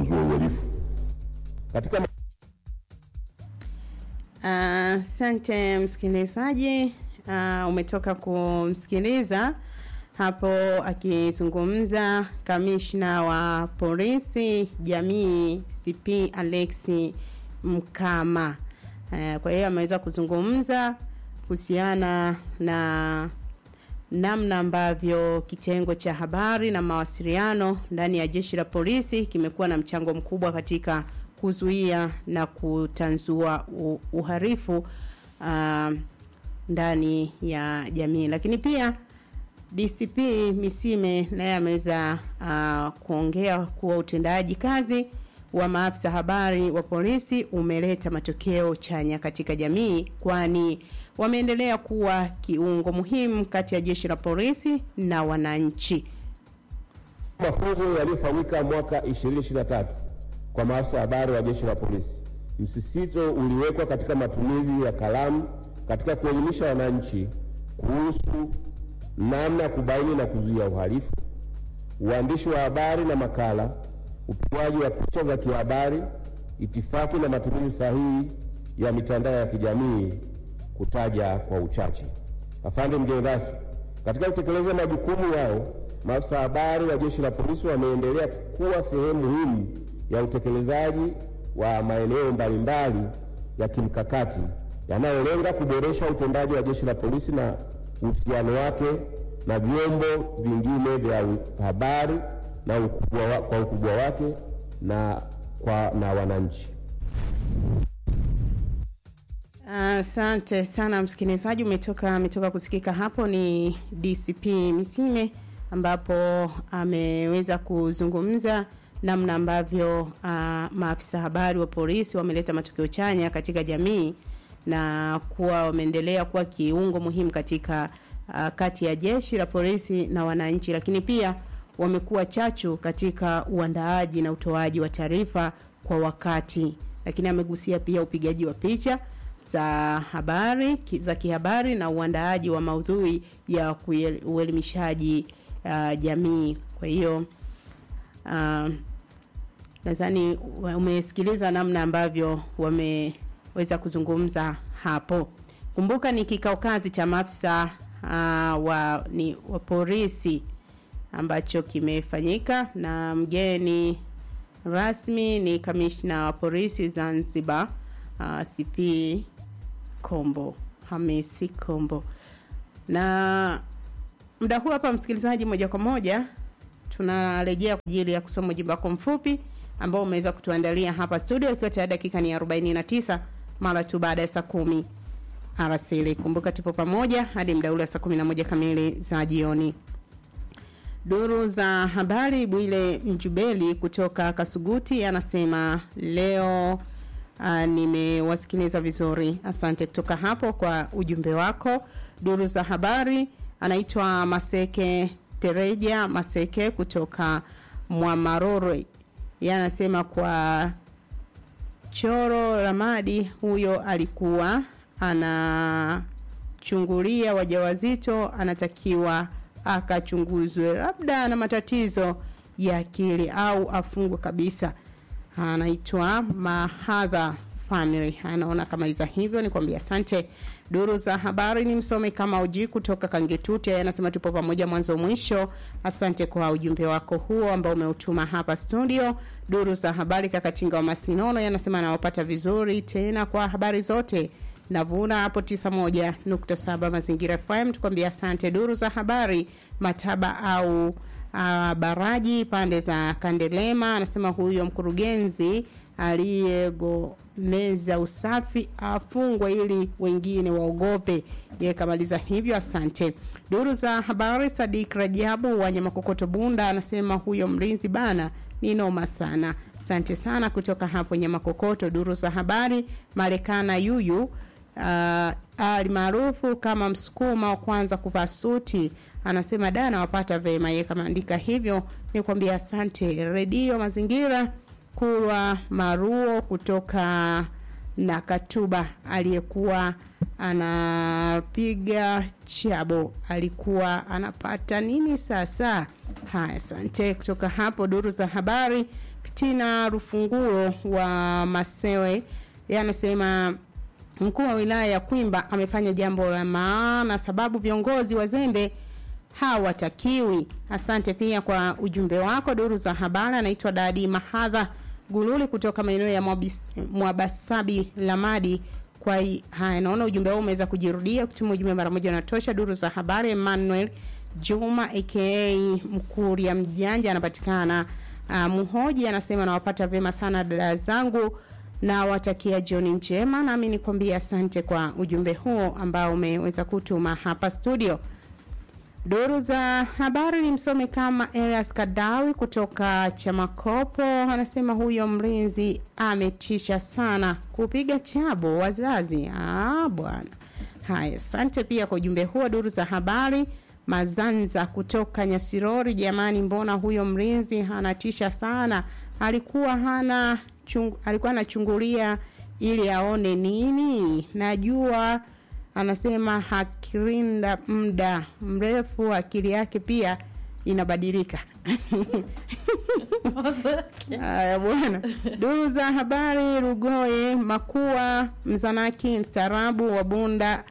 kutanzua uhalifu. Katika Asante uh, msikilizaji uh, umetoka kumsikiliza hapo akizungumza kamishna wa polisi jamii CP Alexi Mkama. Uh, kwa hiyo ameweza kuzungumza kuhusiana na namna ambavyo kitengo cha habari na mawasiliano ndani ya jeshi la polisi kimekuwa na mchango mkubwa katika kuzuia na kutanzua uharifu uh, ndani ya jamii lakini pia DCP Misime naye ameweza uh, kuongea kuwa utendaji kazi wa maafisa habari wa polisi umeleta matokeo chanya katika jamii kwani wameendelea kuwa kiungo muhimu kati ya jeshi la polisi na wananchi. Mafunzo yaliyofanyika mwaka 2023 kwa maafisa habari wa jeshi la polisi, msisitizo uliwekwa katika matumizi ya kalamu katika kuelimisha wananchi kuhusu namna ya kubaini na kuzuia uhalifu, uandishi wa habari na makala, upigaji wa picha za kihabari, itifaki na matumizi sahihi ya mitandao ya kijamii, kutaja kwa uchache. Afande mgeni rasmi, katika kutekeleza majukumu yao, maafisa habari wa jeshi la polisi wameendelea kuwa sehemu muhimu ya utekelezaji wa maeneo mbalimbali ya kimkakati yanayolenga kuboresha utendaji wa jeshi la polisi na uhusiano wake na vyombo vingine vya habari na ukubwa wa, kwa ukubwa wake na kwa na wananchi. Asante uh, sana msikilizaji, umetoka ametoka kusikika hapo ni DCP Misime ambapo ameweza kuzungumza namna ambavyo uh, maafisa habari wa polisi wameleta matokeo chanya katika jamii na kuwa wameendelea kuwa kiungo muhimu katika uh, kati ya jeshi la polisi na wananchi, lakini pia wamekuwa chachu katika uandaaji na utoaji wa taarifa kwa wakati. Lakini amegusia pia upigaji wa picha za habari za kihabari na uandaaji wa maudhui ya uelimishaji uh, jamii. Kwa hiyo uh, nadhani umesikiliza namna ambavyo wameweza kuzungumza hapo. Kumbuka ni kikao kazi cha maafisa uh, wa ni wa polisi ambacho kimefanyika na mgeni rasmi ni kamishna wa polisi Zanzibar uh, CP Kombo Hamisi Kombo. Na muda huu hapa, msikilizaji, moja kwa moja tunarejea kwa ajili ya kusoma ujumbe wako mfupi ambao umeweza kutuandalia hapa studio, ikiwa tayari dakika ni 49 mara tu baada ya saa kumi alasiri. Kumbuka tupo pamoja hadi muda ule wa saa 11 kamili za jioni. Duru za habari, Bwile Mjubeli kutoka Kasuguti anasema leo uh, nimewasikiliza vizuri. Asante kutoka hapo kwa ujumbe wako. Duru za habari, anaitwa Maseke Tereja Maseke kutoka Mwamaroro, yeye anasema kwa Choro Ramadi, huyo alikuwa anachungulia wajawazito, anatakiwa akachunguzwe, labda ana matatizo ya akili au afungwe kabisa. Anaitwa Mahadha Family, anaona kamaliza hivyo. Nikwambia asante. Duru za habari ni msome kama uji kutoka Kangetuti, anasema tupo pamoja mwanzo mwisho. Asante kwa ujumbe wako huo ambao umeutuma hapa studio. Duru za habari Kakatinga wa Masinono yanasema anawapata vizuri tena kwa habari zote navuna hapo 91.7 Mazingira FM. Tukwambia asante. Duru za habari Mataba au uh, Baraji pande za Kandelema anasema huyo mkurugenzi aliyegomeza usafi afungwe ili wengine waogope. Yeye kamaliza hivyo, asante. Duru za habari Sadik Rajabu wanyama kokoto Bunda anasema huyo mlinzi bana ni noma sana. Asante sana kutoka hapo nyama kokoto. Duru za habari Marekana yuyu uh, alimaarufu kama msukuma wa kwanza kuvaa suti anasema dana wapata vema. Yeye kamaandika hivyo, nikwambia asante. Redio Mazingira Kulwa Maruo kutoka na Katuba aliyekuwa anapiga chabo alikuwa anapata nini sasa? Haya, asante. Kutoka hapo duru za habari Fitina Rufunguo wa Masewe yeye anasema mkuu wa wilaya ya Kwimba amefanya jambo la maana, sababu viongozi wazembe hawatakiwi. Asante pia kwa ujumbe wako. Duru za habari, anaitwa Dadi Mahadha Gululi kutoka maeneo ya Mwabis- Mwabasabi Lamadi. Kwa hi- haya, naona ujumbe huu umeweza kujirudia. Kutuma ujumbe mara moja unatosha. Duru za habari, Emmanuel Juma aka Mkuria Mjanja anapatikana uh, Muhoji, anasema nawapata vyema sana dada zangu na watakia jioni njema, nami nikwambia asante kwa ujumbe huo ambao umeweza kutuma hapa studio. Duru za habari ni msome kama Elias Kadawi kutoka Chamakopo anasema huyo mlinzi ametisha sana kupiga chabo wazazi. Ah, bwana. Haya, asante pia kwa ujumbe huo. Duru za habari Mazanza kutoka Nyasirori, jamani, mbona huyo mlinzi anatisha sana? Alikuwa hana chung, alikuwa anachungulia ili aone nini? Najua anasema hakirinda muda mrefu akili yake pia inabadilika haya bwana duru za habari rugoe makua mzanaki mstaarabu wa bunda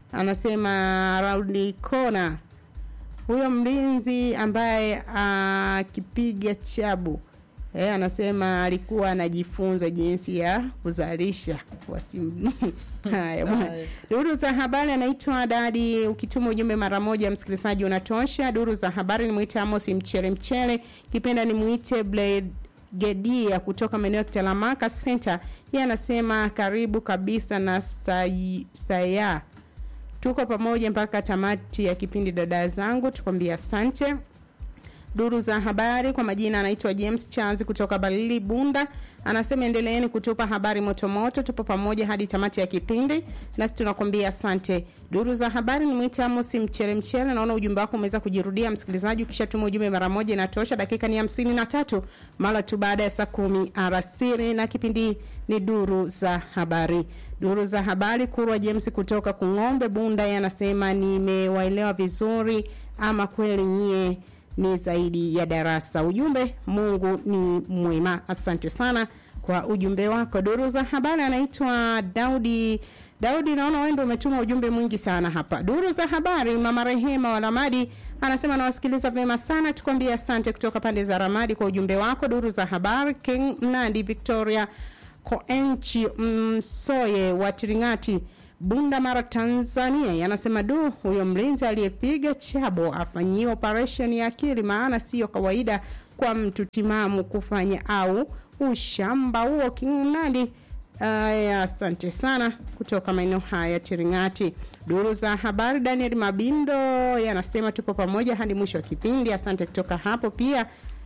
anasema raundi kona huyo mlinzi ambaye akipiga chabu Eh, anasema alikuwa anajifunza jinsi ya kuzalisha wasimu. Haya bwana. Haya. Duru za habari anaitwa Dadi, ukituma ujumbe mara moja msikilizaji unatosha. Duru za habari ni mwite Amos Mchele Mchele, kipenda ni mwite Blade Gedia kutoka maeneo ya Kitalamaka Center. Yeye anasema karibu kabisa na sai, saya tuko pamoja mpaka tamati ya kipindi dada zangu, tukwambia asante. Duru za habari kwa majina anaitwa James Chanzi kutoka Balili Bunda, anasema endeleeni kutupa habari motomoto, tupo pamoja hadi tamati ya kipindi, nasi tunakwambia asante. Duru za habari ni mwite Amos Mchele Mchele, naona ujumbe wako umeweza kujirudia msikilizaji, ukishatuma ujumbe mara moja inatosha. Dakika ni hamsini na tatu mara tu baada ya saa kumi alasiri, na kipindi ni duru za habari. Duru za habari, Kurwa James kutoka Kung'ombe Bunda, yeye anasema nimewaelewa vizuri, ama kweli nyie ni zaidi ya darasa. Ujumbe, Mungu ni mwema. Asante sana kwa ujumbe wako. Duru za habari anaitwa Daudi. Daudi, naona wewe ndio umetuma ujumbe mwingi sana hapa. Duru za habari, mama Rehema wa Ramadi anasema nawasikiliza vyema sana, tukwambie asante kutoka pande za Ramadi kwa ujumbe wako. Duru za habari, King Mnandi Victoria Koenchi Msoye wa Tiringati Bunda Mara Tanzania yanasema du, huyo mlinzi aliyepiga chabo afanyiwe operation ya akili, maana siyo kawaida kwa mtu timamu kufanya au ushamba huo. Kingunadi Aya, asante sana kutoka maeneo haya Tiringati. Duru za habari, Daniel Mabindo yanasema tupo pamoja hadi mwisho wa kipindi. Asante kutoka hapo pia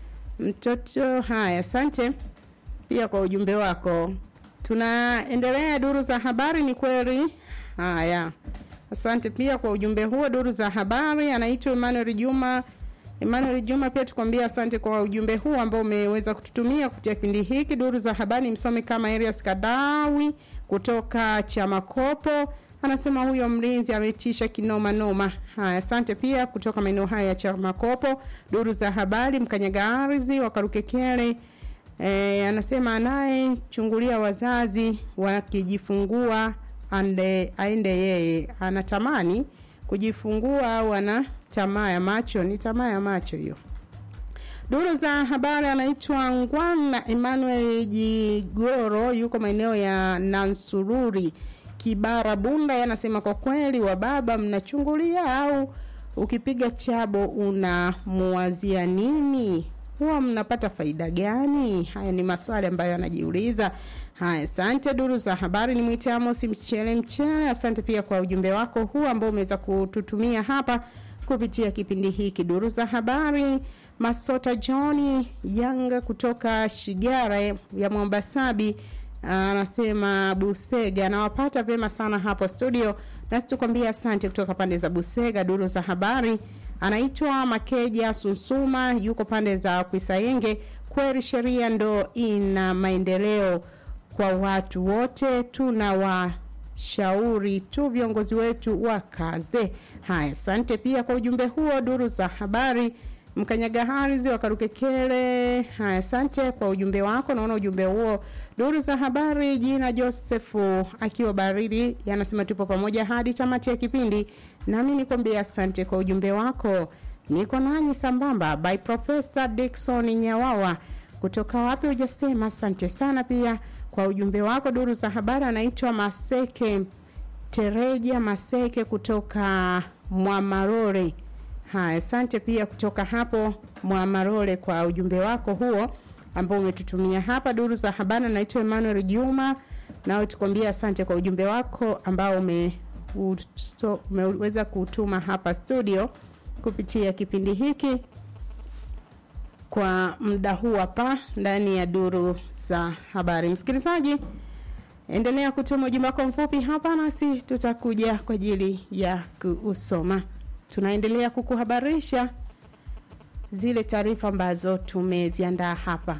mtoto. Haya, asante pia kwa ujumbe wako. Tunaendelea duru za habari, ni kweli. Haya, asante pia kwa ujumbe huo. Duru za habari, anaitwa Emmanuel Juma. Emmanuel Juma, pia tukwambia asante kwa ujumbe huu ambao umeweza kututumia kupitia kipindi hiki. Duru za habari, msome kama Elias Kadawi kutoka Chamakopo anasema huyo mlinzi ametisha kinoma noma. Haya, asante pia kutoka maeneo haya ya Chamakopo. Duru za habari, mkanyagarizi wa Karukekele E, anasema anayechungulia wazazi wakijifungua ande, aende yeye anatamani kujifungua au ana tamaa ya macho. Ni tamaa ya macho hiyo. Duru za habari anaitwa Ngwana Emmanuel Jigoro, yuko maeneo ya Nansururi Kibara Bunda. Yeye anasema kwa kweli, wa baba mnachungulia au ukipiga chabo unamuwazia nini? huwa mnapata faida gani? Haya ni maswali ambayo anajiuliza. Haya, asante. Duru za habari ni mwite Amos Mchele Mchele, asante pia kwa ujumbe wako huu ambao umeweza kututumia hapa kupitia kipindi hiki. Duru za habari Masota John Yanga kutoka Shigara ya Mwambasabi anasema Busega, anawapata vyema sana hapo studio, nasi tukwambia asante kutoka pande za Busega. Duru za habari anaitwa Makeja Sunsuma, yuko pande za Kwisayenge. Kweli sheria ndo ina maendeleo kwa watu wote, tunawashauri tu viongozi wetu wakaze. Haya, asante pia kwa ujumbe huo. Duru za habari Mkanyaga Haris wa Karukekere. Haya, asante kwa ujumbe wako. Naona ujumbe huo. Duru za habari, jina Josefu akiwa baridi, yanasema tupo pamoja hadi tamati ya kipindi. Nami nikwambia asante kwa ujumbe wako. Niko nanyi sambamba by Professor Dickson Nyawawa kutoka wapi hujasema. Asante sana pia kwa ujumbe wako. Duru za habari, anaitwa Maseke Tereja Maseke kutoka Mwamarore. Haya, asante pia kutoka hapo Mwamarore kwa ujumbe wako huo ambao umetutumia hapa. Duru za habari, naitwa Emmanuel Juma, nawe tukwambia asante kwa ujumbe wako ambao ume usto- umeweza kutuma hapa studio kupitia kipindi hiki kwa muda huu hapa ndani ya duru za habari. Msikilizaji, endelea kutuma ujumbe wako mfupi hapa, nasi tutakuja kwa ajili ya kuusoma. Tunaendelea kukuhabarisha zile taarifa ambazo tumeziandaa hapa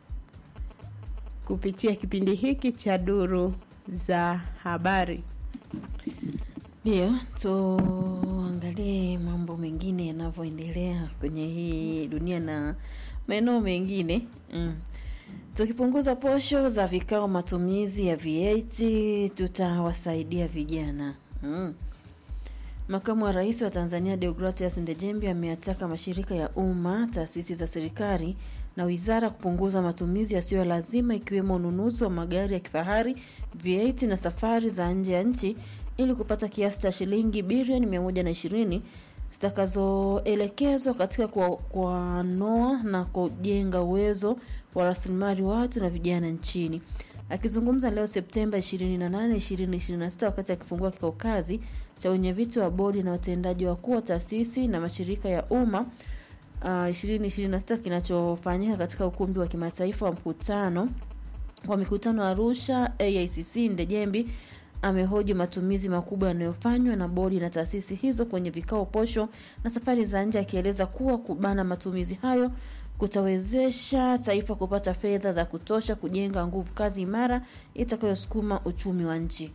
kupitia kipindi hiki cha duru za habari. Ndio, tuangalie mambo mengine yanavyoendelea kwenye hii dunia na maeneo mengine mm. Tukipunguza posho za vikao matumizi ya VAT tutawasaidia vijana mm. Makamu wa Rais wa Tanzania Deogratias Ndejembi ameyataka mashirika ya umma, taasisi za serikali na wizara kupunguza matumizi yasiyo ya lazima ikiwemo ununuzi wa magari ya kifahari, VAT na safari za nje ya nchi ili kupata kiasi cha shilingi bilioni 120 zitakazoelekezwa katika kwa- kuanoa na kujenga uwezo wa rasilimali watu na vijana nchini. Akizungumza leo Septemba 28, 2026 wakati akifungua kikao kazi cha wenyeviti wa bodi na watendaji wakuu wa taasisi na mashirika ya umma uh, 2026 kinachofanyika katika ukumbi wa kimataifa wa mkutano wa mikutano Arusha AICC Ndejembi amehoji matumizi makubwa yanayofanywa na bodi na taasisi hizo kwenye vikao posho na safari za nje, akieleza kuwa kubana matumizi hayo kutawezesha taifa kupata fedha za kutosha kujenga nguvu kazi imara itakayosukuma uchumi wa nchi.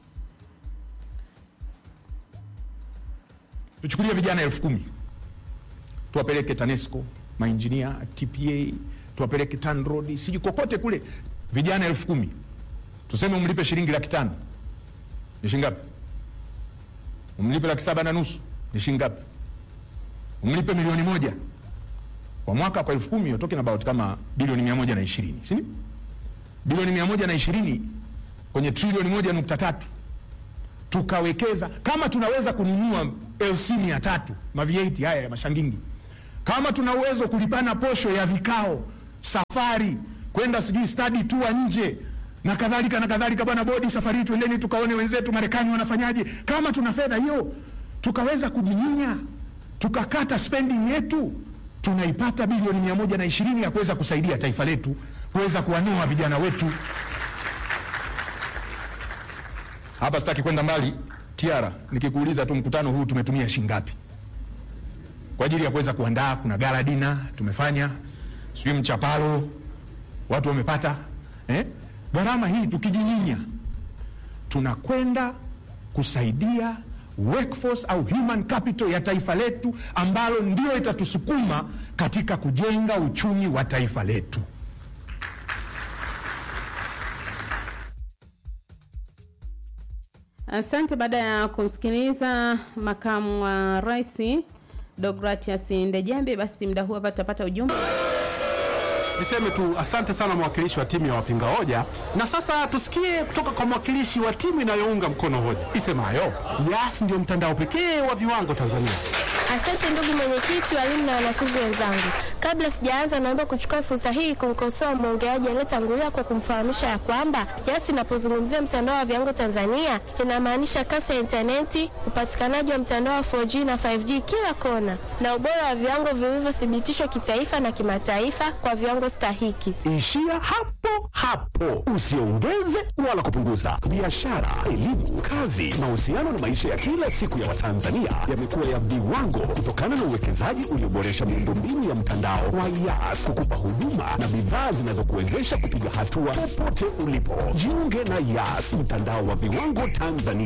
tuchukulie vijana elfu kumi tuwapeleke TANESCO, mainjinia, TPA, tuwapeleke TANROADS, sijui kokote kule, vijana elfu kumi tuseme umlipe shilingi laki tano ni shilingi ngapi? Umlipe laki saba na nusu ni shilingi ngapi? Umlipe milioni moja kwa mwaka, kwa elfu kumi you're talking about kama bilioni mia moja na ishirini si ndio? Bilioni mia moja na ishirini kwenye trilioni moja nukta tatu tukawekeza kama tunaweza kununua LC mia tatu mavieti haya ya mashangingi, kama tuna uwezo kulipana posho ya vikao, safari kwenda sijui study tour nje na kadhalika na kadhalika. Bwana bodi, safari hii twendeni tukaone wenzetu Marekani wanafanyaje. Kama tuna fedha hiyo, tukaweza kujiminya, tukakata spending yetu, tunaipata bilioni mia moja na ishirini ya kuweza kusaidia taifa letu kuweza kuwanua vijana wetu hapa sitaki kwenda mbali tiara nikikuuliza tu mkutano huu tumetumia shilingi ngapi kwa ajili ya kuweza kuandaa kuna gala dina tumefanya sijui mchapalo watu wamepata eh? gharama hii tukijinyinya tunakwenda kusaidia workforce au human capital ya taifa letu ambalo ndio itatusukuma katika kujenga uchumi wa taifa letu Asante. Baada ya kumsikiliza makamu wa rais Deogratias Ndejembe, basi muda huu hapa tutapata ujumbe. Niseme tu asante sana mwakilishi wa timu ya wapinga hoja, na sasa tusikie kutoka kwa mwakilishi wa timu inayounga mkono hoja isemayo Yas ndio mtandao pekee wa viwango Tanzania. Asante ndugu mwenyekiti, walimu na wanafunzi wenzangu. Kabla sijaanza, naomba kuchukua fursa hii kumkosoa mwongeaji aliyetangulia kwa kumfahamisha ya kwamba Yas inapozungumzia mtandao wa viwango Tanzania inamaanisha kasi ya intaneti, upatikanaji wa mtandao wa 4G na 5G kila kona, na ubora wa viwango vilivyothibitishwa kitaifa na kimataifa kwa viwango stahiki. Ishia hapo hapo, usiongeze wala kupunguza. Biashara, elimu, kazi, mahusiano na maisha ya kila siku ya Watanzania yamekuwa ya viwango kutokana na uwekezaji ulioboresha miundombinu ya mtandao wa Yas kukupa huduma na bidhaa zinazokuwezesha kupiga hatua popote ulipo. Jiunge na Yas, mtandao wa viwango Tanzania